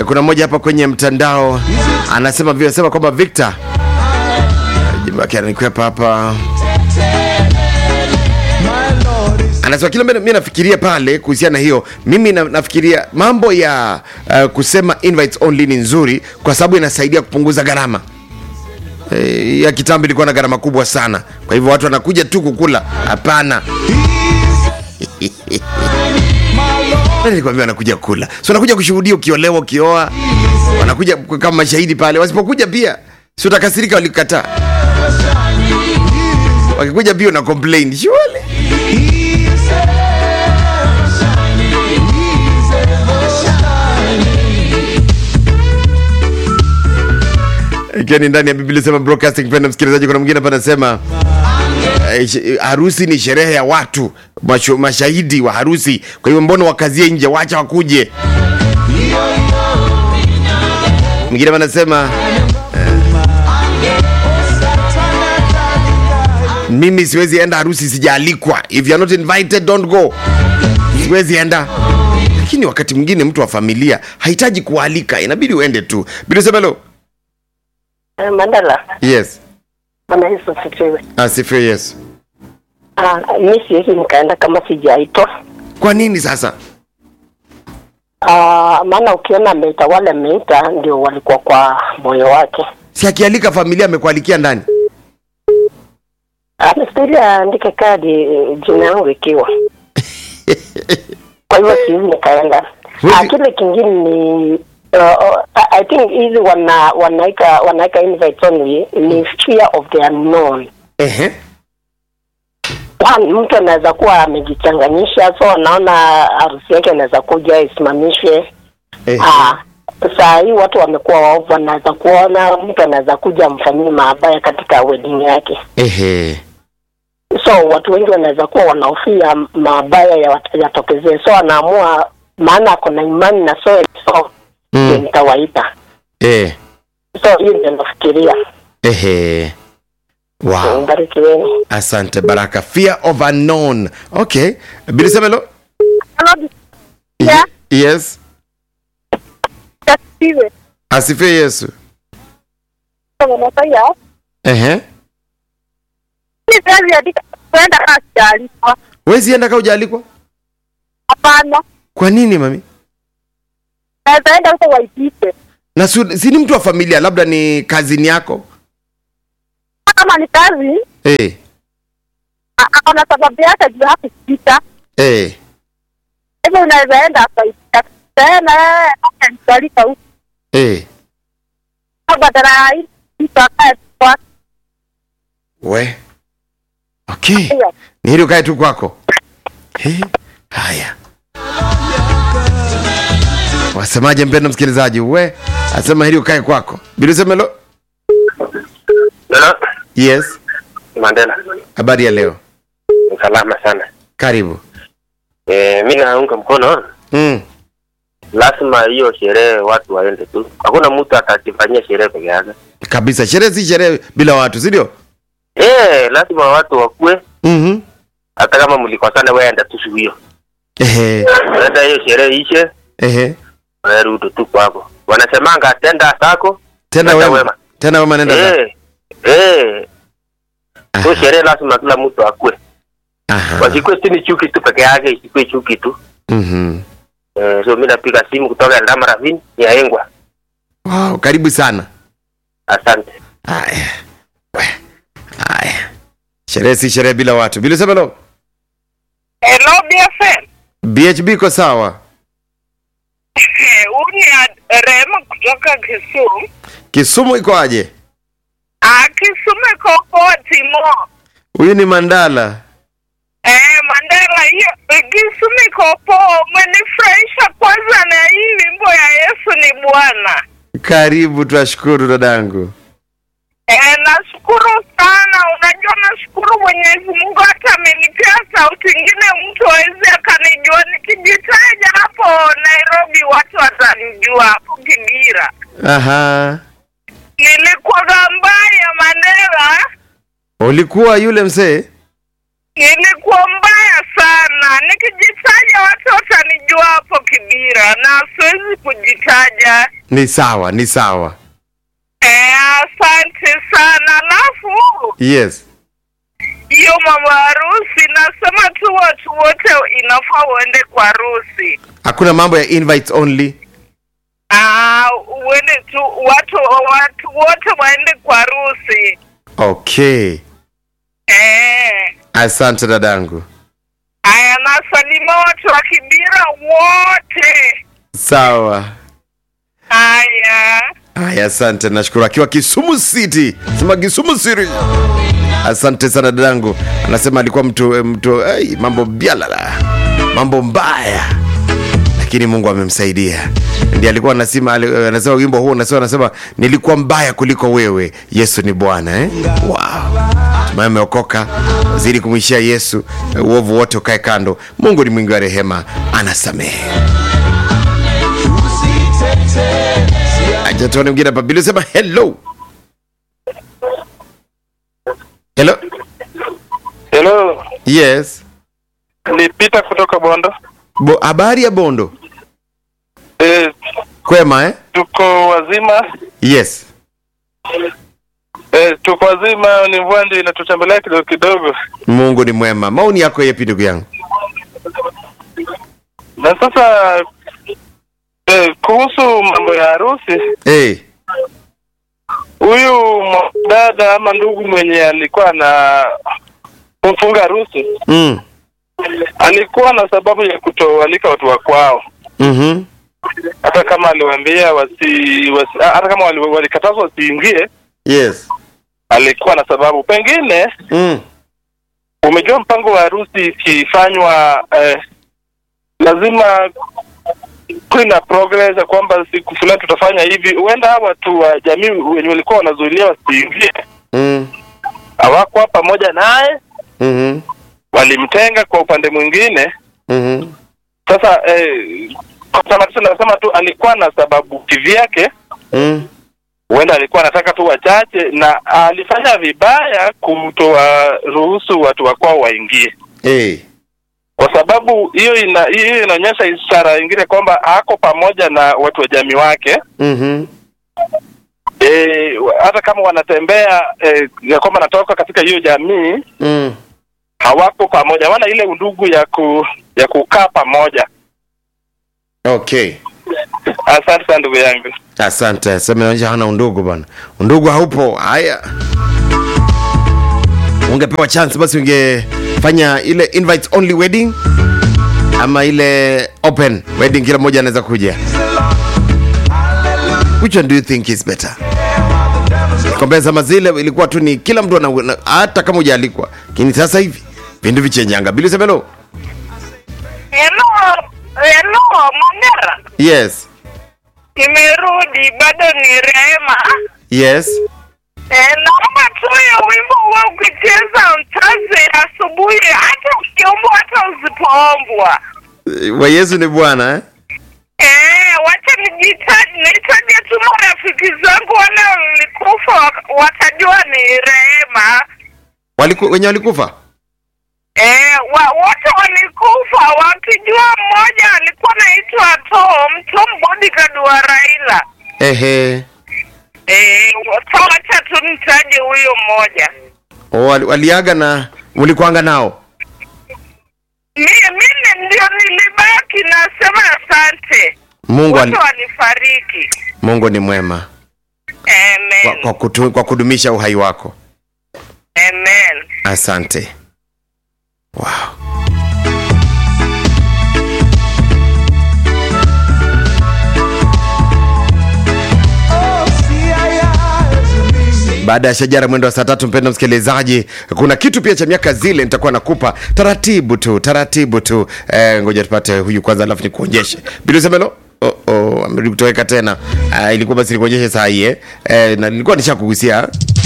kuna mmoja hapa kwenye mtandao anasema vile sema kwamba Victor jimbo yake ananikwepa hapa anasema kile mimi nafikiria pale kuhusiana na hiyo mimi na, nafikiria mambo ya uh, kusema invites only ni nzuri kwa sababu inasaidia kupunguza gharama e, ya kitambo ilikuwa na gharama kubwa sana kwa hivyo watu wanakuja tu kukula hapana Nani nilikwambia wanakuja kula si wanakuja kushuhudia ukiolewa ukioa wanakuja kama mashahidi pale wasipokuja pia si utakasirika walikataa wakikuja pia una complain surely ikiwa ni ndani ya biblia sema broadcasting penda msikilizaji kuna mwingine hapa anasema eh, sh- harusi ni sherehe ya watu mashu, mashahidi wa harusi kwa hivyo mbona wakazie nje wacha wakuje mwingine hapa anasema mimi siwezi enda harusi sijaalikwa if you are not invited don't go siwezi enda lakini wakati mwingine mtu wa familia hahitaji kualika inabidi uende tu bilusemelo Eh, Mandala, yes Bwana Yesu asifiwe. asifiwe yesu Ah, mi siwezi nikaenda kama sijaitwa. kwa nini sasa Ah, maana ukiona ameita wale ameita ndio walikuwa kwa moyo wake. si akialika familia amekualikia ndani Anafikiria aandike kadi eh, jina yangu ikiwa. Kwa hivyo siwezi nikaenda. Huwezi- Ah, kile kingine ni uh, I think hizi wana wanaika wanaika invite only ni fear of the unknown. Ehe. One, mtu anaweza kuwa amejichanganyisha so anaona harusi yake anaweza kuja isimamishwe Ehe. Ah, saa hii watu wamekuwa waovu, anaweza kuona mtu anaweza kuja amfanyie mabaya katika wedding yake, Ehe. so watu wengi wanaweza kuwa wanahofia mabaya ya- yatokezee, so anaamua, maana ako na imani na so so Mm. ndio nitawaita. Eh. So hiyo ndio nafikiria. Ehe. Wow. Mbarikiweni. Asante Baraka. Fear of unknown. Okay. Bilisemelo? Yeah. Yes. Asifiwe. Asifiwe Yesu. Unafanya Ehe. ni kazi ya dika kwenda kasi taarifa. Wezi enda kama hujaalikwa? Hapana. Kwa nini mami? Naweza enda huko waipite. Na si, si ni mtu wa familia, labda ni kazini yako? Kama ni kazi, Eh. a- ako na sababu yake juu hakupita. Eh. Hivyo unaweza enda akaipita. Tena yeye akanikualika huko. Eh. Badala ya hii mtu akae kwa We. Okay. hiyo. Ni hili ukae tu kwako. He. Haya. Wasemaje mpendo msikilizaji? We. Asema hili ukae kwako. Bilisemelo? Hello, Yes. Mandela. Habari ya leo. Salama sana. Karibu. Eh, mimi naunga mkono. Mm. Lazima hiyo sherehe watu waende tu. Hakuna mtu atajifanyia sherehe peke yake. Kabisa. Sherehe si sherehe bila watu, si ndio? Eh, lazima watu wakue Mhm. hata kama mlikosana wewe enda tu siku hiyo. Ehe. Enda hiyo sherehe ishe, Ehe. wewe rudi tu kwako. Wanasemanga tenda zako, Tena Nenda wema. wema. Tena wema nenda za. eh, eh, Aha. so sherehe lazima kila mtu akue. Aha. Wasikue si ni chuki tu peke yake, isikue chuki tu. Mhm. Eh, so mimi napiga simu kutoka Eldama Ravine ya Engwa. Wow, karibu sana. Asante. Haya. We. Haya. Sherehe si sherehe bila watu. Bilisemelo? Hello BFM. BHB iko sawa. Huu ni Rema kutoka Kisumu. Kisumu iko aje? Ah, Kisumu iko poa Timo. Huyu ni Mandala. Eh, Mandela hiyo Kisumu iko poa. Umenifurahisha kwanza na hii wimbo ya Yesu ni Bwana. Karibu, twashukuru dadangu. Eh, nashukuru sana. Unajua nashukuru Mwenyezi Mungu hata amenipea sauti ingine mtu awezi akanijua. Nikijitaja hapo Nairobi watu watanijua hapo Kibira. Aha. Nilikuwa mbaya Mandela. Ulikuwa yule mzee? Nilikuwa mbaya sana. Nikijitaja watu watanijua hapo Kibira na siwezi kujitaja. ni sawa ni sawa Eh, asante sana. Alafu yes hiyo mama harusi, nasema tu watu wote inafaa uende kwa harusi. hakuna mambo ya invites only Ah, uende tu watu watu wote waende kwa harusi. okay Eh. asante dadangu Aya, nasalima watu wa Kibira wote. sawa Aya. haya asante nashukuru akiwa kisumu city sema kisumu city asante sana dadangu anasema alikuwa mtu mtu hey, mambo bialala mambo mbaya lakini mungu amemsaidia ndi alikuwa anasema ali- anasema wimbo huu anasema anasema nilikuwa mbaya kuliko wewe yesu ni bwana eh? wow. tumaye ameokoka zidi kumwishia yesu uovu wote ukae kando mungu ni mwingi wa rehema anasamehe acha tuone mwingine hapa bili sema hello hello Hello, yes ni Peter kutoka Bondo. Bo, habari ya bondo E, kwema eh? tuko wazima yes e, tuko wazima, ni mvua ndio inatutembelea kidogo kidogo, mungu ni mwema maoni yako yepi ndugu yangu na sasa e, kuhusu mambo ya harusi, hey. huyu dada ama ndugu mwenye alikuwa na kumfunga harusi mm. alikuwa na sababu ya kutoalika watu wa kwao, mm-hmm. hata kama aliwaambia wasi, wasi hata kama wali- walikatazwa wasiingie, yes alikuwa na sababu. Pengine mm. umejua mpango wa harusi ikifanywa eh, lazima kuwe na progress ya kwamba siku fulani tutafanya hivi. Huenda hawa watu wa jamii wenye walikuwa wanazuilia wasiingie mm. hawakuwa pamoja naye, mm-hmm. walimtenga kwa upande mwingine. mm-hmm. Sasa eh, kwa tamatisho nasema tu alikuwa na sababu kivyake, mm. huenda alikuwa anataka tu wachache, na alifanya vibaya kutowaruhusu watu wa kwao waingie. hey. kwa sababu hiyo ina hiyo inaonyesha ishara ingine kwamba ako pamoja na watu wa jamii wake mm-hmm. e, hata kama wanatembea e, ya kwamba anatoka katika hiyo jamii mm. hawako pamoja hawana ile undugu ya ku ya kukaa pamoja okay asante sana ndugu yangu asante semeonyesha hana undugu bwana undugu haupo haya ungepewa chance basi ungefanya ile invite only wedding ama ile open wedding kila mmoja anaweza kuja which one do you think is better kwambia zama zile ilikuwa tu ni kila mtu ana, na- hata kama hujaalikwa lakini sasa hivi vindu vichenyanga bili semelo Hello, hello, Mandera. yes Nimerudi, bado ni Rehema. yes Eh, naomba tu hiyo wimbo huwa ukicheza mtaze asubuhi, hata ukiombwa hata usipoombwa. wa yesu ni bwana eh? Eh, wacha nijitaje, nitaje tu marafiki zangu wale walikufa wak- watajua ni Rehema. Waliku, wenye walikufa Eh, wa, wote walikufa wakijua mmoja alikuwa anaitwa Tom, Tom bodyguard wa Raila. ehe Eh, so wacha tu nitaje huyo mmoja. O, wali- waliaga na mlikuanga nao Mimi mimi ndio nilibaki, nasema asante. mungu, Wote ali, walifariki. mungu ni mwema kwa, Amen. kwa, kutu, kwa kudumisha uhai wako Amen. asante wow. baada ya shajara mwendo wa saa tatu mpendo msikilizaji kuna kitu pia cha miaka zile nitakuwa nakupa taratibu tu taratibu tu eh, ngoja tupate huyu kwanza alafu nikuonyeshe bilusemelo Oh, oh, amerudi kutoweka tena uh, ilikuwa basi nikuonyeshe saa hii eh? eh, na nilikuwa nishakugusia